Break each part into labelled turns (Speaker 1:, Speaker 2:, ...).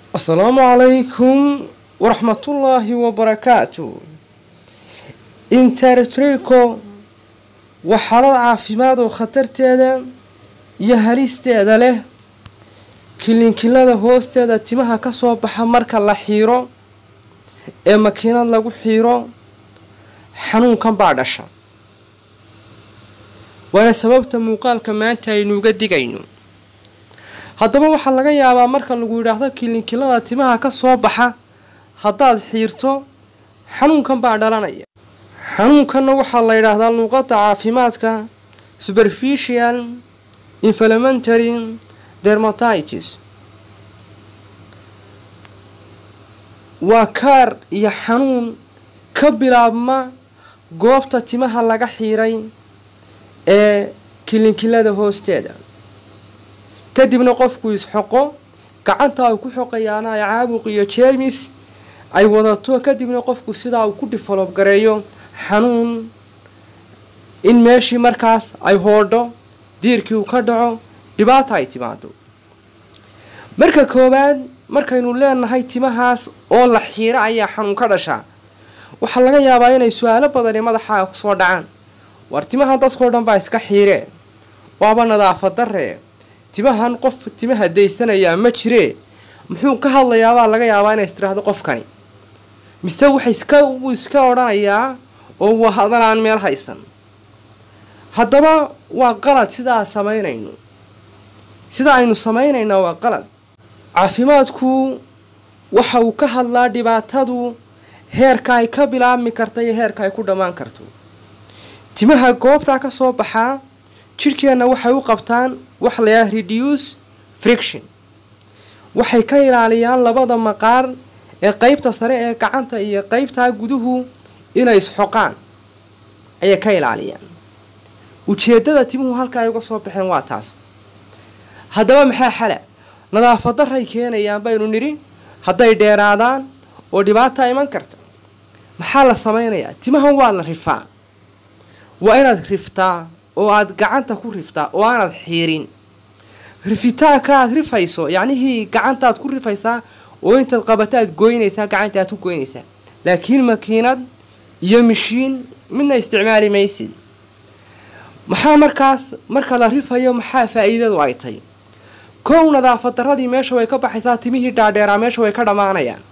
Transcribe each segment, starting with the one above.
Speaker 1: asalaamu calaykum waraxmatullaahi wabarakaatu intertrico waa xaalad caafimaad oo khatarteeda iyo halisteeda leh kilinkilada hoosteeda timaha ka soo baxa marka la xiiro ee makiinad lagu xiiro xanuunkan baa dhasha waana sababta muuqaalka maanta aynuuga digayno haddaba waxaa laga yaabaa marka lagu yidhaahdo kilinkilada timaha ka soo baxa haddaad xiirto xanuunkan baa dhalanaya xanuunkanna waxaa la yidhaahdaa luuqadda caafimaadka superficial inflamentary dermatitis waa kaar iyo xanuun ka bilaabma goobta timaha laga xiiray ee kilinkilada hoosteeda kadibna qofku isxoqo gacanta uu ku xoqayaana ay caabuq iyo jeermis ay wadato kadibna qofku sidaa uu ku develop gareeyo xanuun in meeshii markaas ay hoodho diirkii uu ka dhaco dhibaata ay timaado marka koowaad markaynu leenahay timahaas oo la xiiro ayaa xanuun ka dhashaa waxaa laga yaabaa inay su-aalo badani madaxaaga kusoo dhacaan war timahan dadkao dhan baa iska xiiree waaba nadaafad daree timahan qof timaha daysanayaa ma jiree muxuu ka hadlayaabaa laga yaabaa inays tiraahdo qofkani mise waxa iska wuu iska odhanayaa oo waa hadan aan meel haysan haddaba waa qalad sidaa samaynayno sida aynu samaynaynaa waa qalad caafimaadku waxa uu ka hadlaa dhibaatadu heerka ay ka bilaabmi karta iyo heerka ay ku dhammaan karto timaha goobtaa ka soo baxaa jidhkeenna waxay u qabtaan wax layaha reduce friction waxay ka ilaaliyaan labada maqaar ee qeybta sare ee gacanta iyo qeybtaa guduhu inay isxoqaan ayay ka ilaaliyaan ujeedada timuhu halka ay uga soo baxeen waa taas haddaba maxaa xala nadaafad daray keenayaan baynu nidhi hadday dheeraadaan oo dhibaata iman karta maxaa la samaynayaa timahan waa la rifaa waa inaad riftaa oo aad gacanta ku riftaa oo aanaad xiirin rifitaanka aad rifayso yacnihii gacantaad ku rifaysaa oo intaad qabato aad goynaysaa gacanta aad ku goynaysaa laakiin makiinad iyo mishiin midna isticmaali maysid maxaa markaas marka la rifayo maxaa faa-iidadu ay tay kow nadaafad daradii meesha way ka baxaysaa timihii dhaadheeraa meesha way ka dhammaanayaan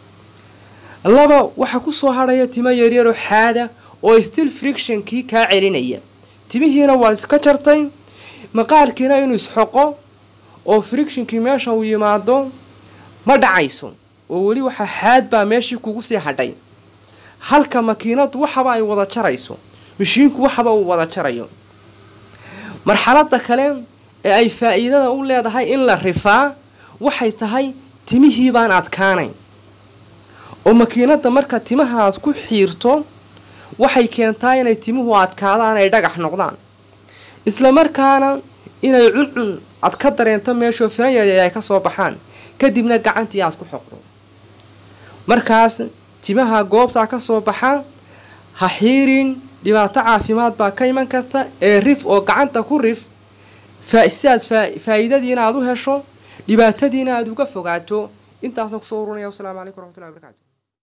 Speaker 1: laba waxaa kusoo hadhaya timo yaryaroo xaada oo still frictionkii kaa celinaya timihiina waad iska jartay maqaarkiina inuu isxoqo oo frictionkii meesha uu yimaado ma dhacayso oo weli waxaa xaad baa meeshii kugu sii hadhay halka makiinadu waxaba ay wada jarayso mashiinku waxaba uu wada jarayo marxalada kale ee ay faa-iidada u leedahay in la rifaa waxay tahay timihii baan adkaanayn oo makiinada marka timaha aad ku xiirto waxay keentaa inay timuhu adkaadaan ay dhagax noqdaan isla markaana inay cuncun ad ka dareento meeshoo firan yaryar ay kasoo baxaan kadibna gacantii aad ku xoqdo markaas timaha goobtaa kasoo baxa ha xiirin dhibaato caafimaad baa ka iman karta ee rif oo gacanta ku rif sidaad faa-iidadiina aad u hesho dhibaatadiina aad uga fogaato intaasaan kusoo urunaya wasalaamu calaykum waraxmatullahi barakaatu